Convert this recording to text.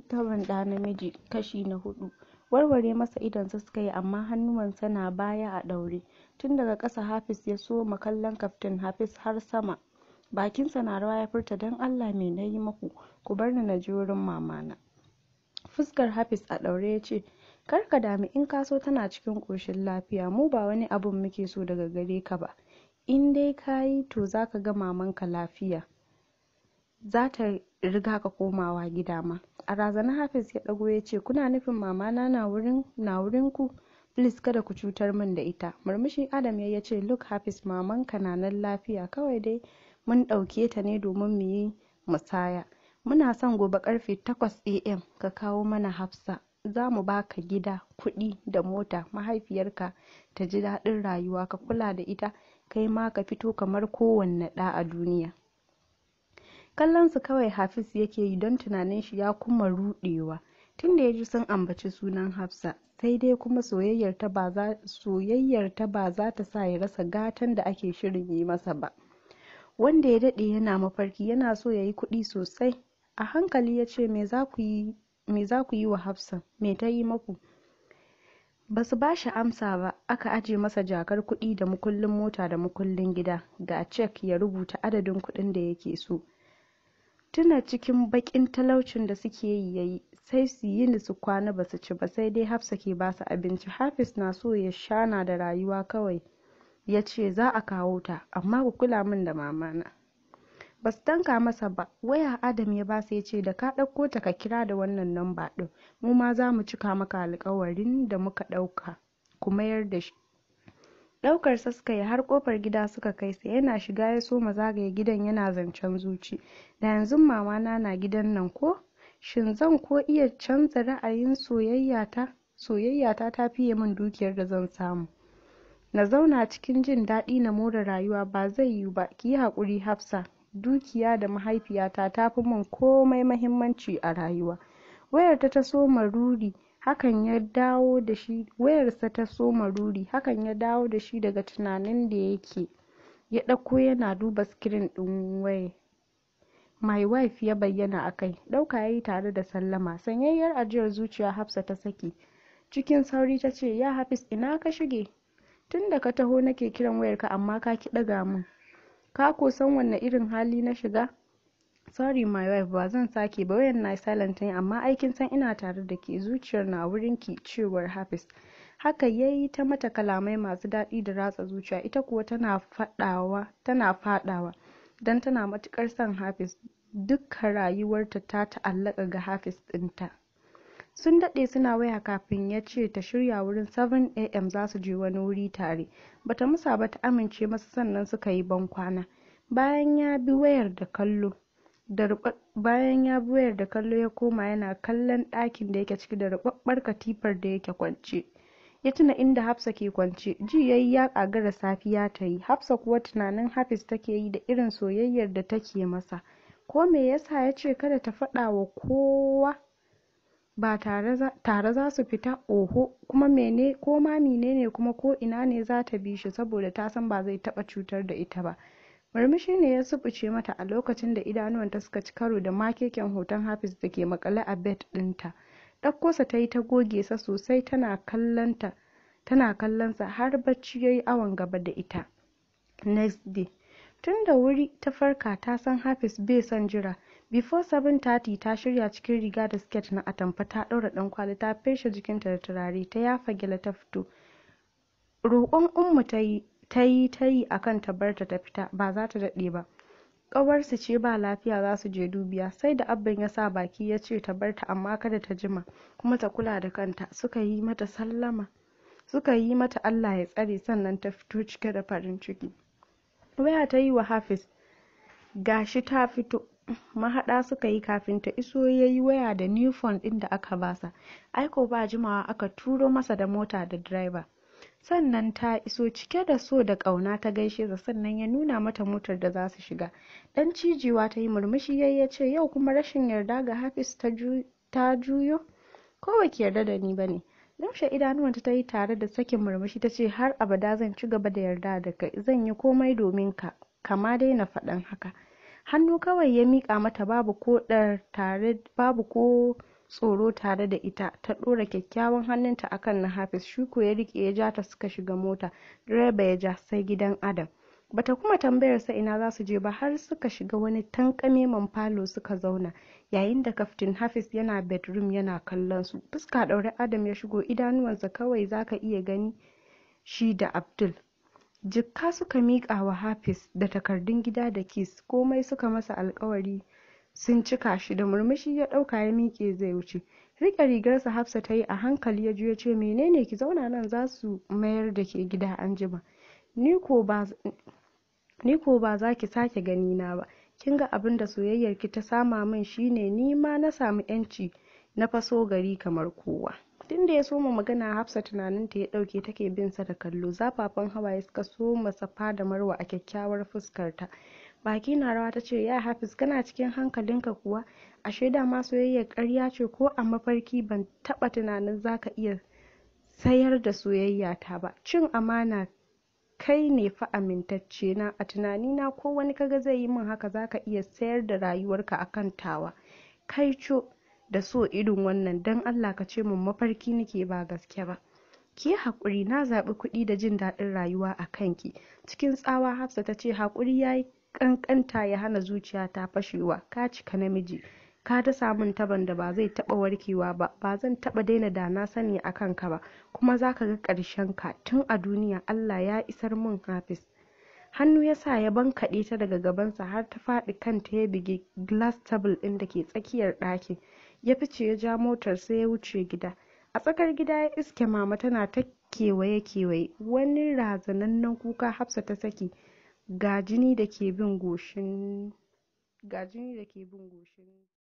taban ɗa namiji kashi na hudu warware masa idonsa suka yi amma hannuwansa na baya a ɗaure tun daga ƙasa hafiz ya soma kallon kaftin hafiz har sama bakinsa na rawa ya furta don allah me na yi maku ku bar ni na je wurin mamana fuskar hafiz a ɗaure ya ce kar ka dami in ka so tana cikin ƙoshin lafiya mu ba wani abun muke so daga gare ka ba in dai ka yi to za ka ga mamanka lafiya za ta riga ka komawa gida ma a razana hafiz ya ɗago ya ce kuna nufin mamana na wurin na wurin ku please kada ku cutar min da ita murmushi adam ya ce look hafiz mamanka na nan lafiya kawai dai mun ɗauke ta ne domin mu yi musaya muna son gobe karfe 8 am ka kawo mana hafsa za mu baka gida kuɗi da mota mahaifiyarka ta ji daɗin rayuwa ka kula da ita kai ma ka fito kamar kowanne ɗa a duniya kallon su kawai hafiz yake yi don tunanin shi ya kuma ruɗewa tunda ya ji sun ambaci sunan hafsa sai dai kuma soyayyar ta ba za ta sa ya rasa gatan da ake shirin yi masa ba wanda ya daɗe yana mafarki yana so ya yi kuɗi sosai a hankali ya ce me za ku yi wa hafsa me ta yi maku ba su ba shi amsa ba aka aje masa jakar kuɗi da mukullin mota da mukullin gida ga cek ya rubuta adadin kuɗin da yake so tuna cikin baƙin talaucin da suke yi yayi sai su yi su kwana ba su ci ba sai dai hafsa ke ba su abinci hafiz na so ya shana da rayuwa kawai ya ce za a kawo ta amma ku kula min da mamana ba su tanka masa ba waya adam ya basa ya ce da ka ɗauko ta ka kira da wannan namba ɗin mu ma za mu cika maka alkawarin da muka ɗauka ku mayar da shi ɗaukar sa suka yi har kofar gida suka kai sa yana shiga ya so zagaye gidan yana zancen zuci da yanzu mamana na gidan nan ko shin zan ko iya canza ra'ayin soyayyata soyayyata ta fiye min dukiyar da zan samu na zauna cikin jin daɗi na more rayuwa ba zai yiwu ba ki yi haƙuri hafsa dukiya da mahaifiyata ta fi min komai mahimmanci a rayuwa wayarta ta soma ruri hakan ya dawo da shi wayarsa ta soma ruri hakan ya dawo da shi daga tunanin da yake ya ɗauko yana duba skirin ɗin waya my wife ya bayyana a kai ɗauka ya yi tare da sallama sanyayyar ajiyar zuciya hafsa ta saki cikin sauri ta ce ya hafis ina ka shige tun da ka taho nake kiran wayarka amma ka ki ɗaga min ka ko san wanne irin hali na shiga sorry my wife ba zan sake ba wayan na silent ne amma aikin san ina tare da ke zuciyar na wurin ki cewar hafiz haka yayi ta mata kalamai masu daɗi da ratsa zuciya ita kuwa tana faɗawa tana faɗawa don tana matukar son hafiz dukkan rayuwarta ta ta'allaka ga hafiz ɗinta sun daɗe suna waya kafin ya ce ta shirya wurin 7am za su je wani wuri tare bata musa ba ta amince masa sannan suka yi bankwana bayan ya bi wayar da kallo da bayan ya bi wayar da kallo ya koma yana kallon ɗakin da yake ciki da rubabbar katifar da yake kwance ya tuna inda hafsa ke kwance ji yayi ya kagara safiya ta yi hafsa kuwa tunanin hafiz take yi da irin soyayyar da take masa ko me yasa ya ce kada ta faɗa wa kowa ba tare za su fita oho kuma mene ko ma menene kuma ko ina ne za ta bi shi saboda ta san ba zai taba cutar da ita ba murmushi ne ya subuce mata a lokacin da idanuwanta suka ci karo da makeken hoton hafiz da ke makale a bed dinta ɗaukosa ta yi ta goge sa sosai tana kallonta tana kallonsa har bacci ya yi awon gaba da ita next day tun da wuri ta farka ta san hafiz bai son jira before 7:30 ta shirya cikin riga da siket na atamfa ta ɗaura ɗan kwali ta feshe jikinta da turare ta yafa gyale ta fito roƙon ummu ta yi ta yi ta yi akan ta barta ta fita ba za ta daɗe ba ƙawarsu ce ba lafiya za su je dubiya sai da abban ya sa baki ya ce ta barta amma kada ta jima kuma ta kula da kanta suka yi mata sallama suka yi mata allah ya tsare sannan ta fito cike da farin ciki waya ta yi wa hafiz gashi ta fito mahaɗa suka yi kafin ta iso ya yi waya da new phone ɗin da aka basa aiko ba jimawa aka turo masa da mota da driver sannan ta iso cike da so da ƙauna ta gaishe sa sannan ya nuna mata motar da za su shiga dan cijiwa ta yi murmushi yayi ya ce yau kuma rashin yarda ga hafiz ta juyo ko ba ki yarda da ni ba ne lumshe idanuwanta ta yi tare da sakin murmushi ta ce har abada zan ci gaba da yarda da kai zan yi komai domin ka kama dai na faɗan haka hannu kawai ya miƙa mata babu ko ɗar tare babu ko tsoro tare da ita ta ɗora kyakkyawan hannunta akan na hafiz shuko ya rike ya ja ta suka shiga mota direba ya ja sai gidan adam bata kuma tambayar sa ina za su je ba har suka shiga wani tankameman falo suka zauna yayin da kaftin hafiz yana bedroom yana kallon su fuska ɗaure adam ya shigo idanuwansa kawai zaka iya gani shi da abdul jikka suka miƙa wa hafiz da takardun gida da kis komai suka masa alkawari sun cika shi da murmushi ya ɗauka ya miƙe zai wuce rike rigarsa hafsa ta yi a hankali ya ya ce menene ki zauna nan za su mayar da ke gida an jima ni ko ba za ki sake gani na ba kin ga abin da soyayyar ki ta sama min shine ni ma na samu yanci na faso gari kamar kowa tun da ya soma magana hafsa tunaninta ya dauke take bin sa da kallo zafafan hawaye suka soma safa da marwa a kyakkyawar fuskarta baki na rawa ta ce ya hafiz kana cikin hankalinka kuwa ashe da ma soyayyar ƙarya ce ko a mafarki ban taɓa tunanin zaka iya sayar da soyayya ta ba cin amana kai ne fa amintacce na a tunanina ko wani kaga zai yi min haka zaka iya sayar da rayuwarka akan tawa kai co da so irin wannan dan Allah ka ce mun mafarki nake ba gaske ba ki haƙuri na zaɓi kuɗi da jin daɗin rayuwa a kanki cikin tsawa hafsa ta ce haƙuri ya yi ƙanƙanta ya hana zuciya ta fashewa ka cika namiji ka dasa min taban da ba zai taɓa warkewa ba ba zan taɓa daina da na sani a kanka ba kuma za ka ga ƙarshen ka tun a duniya Allah ya isar min hafiz hannu ya sa ya bankaɗe ta daga gabansa har ta faɗi kanta ya bige glass table ɗin da ke tsakiyar ɗakin ya fice ya ja motar sai ya wuce gida a tsakar gida ya iske mama tana ta kewaye kewaye wani razanannen kuka hafsa ta saki ga jini da ke bin goshin